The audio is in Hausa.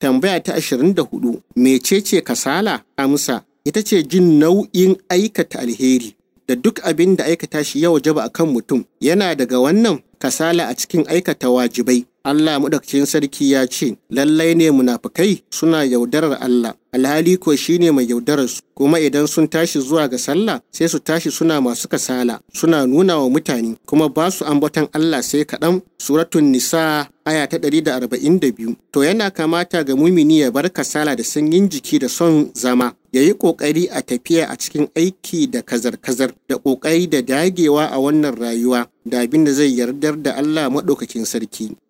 Tambaya ta ashirin da hudu, mecece kasala? Amsa, ita ce jin nau'in aikata alheri da duk abin da aikata shi ya wajaba a kan mutum. Yana daga wannan kasala a cikin aikata wajibai. Allah maɗaukacin sarki ya ce, lallai ne munafukai suna yaudarar Allah, alhali ko shi ne mai yaudarar su, kuma idan sun tashi zuwa ga sallah sai su tashi suna masu kasala, suna nuna wa mutane, kuma ba su ambaton Allah sai kaɗan. Suratun Nisa aya ta ɗari da arba'in da biyu. To yana kamata ga mumini ya bar kasala da sanyin jiki da son zama, ya yi ƙoƙari a tafiya a cikin aiki da kazar-kazar, da ƙoƙari da dagewa a wannan rayuwa, da abin da zai yardar da Allah maɗaukakin sarki.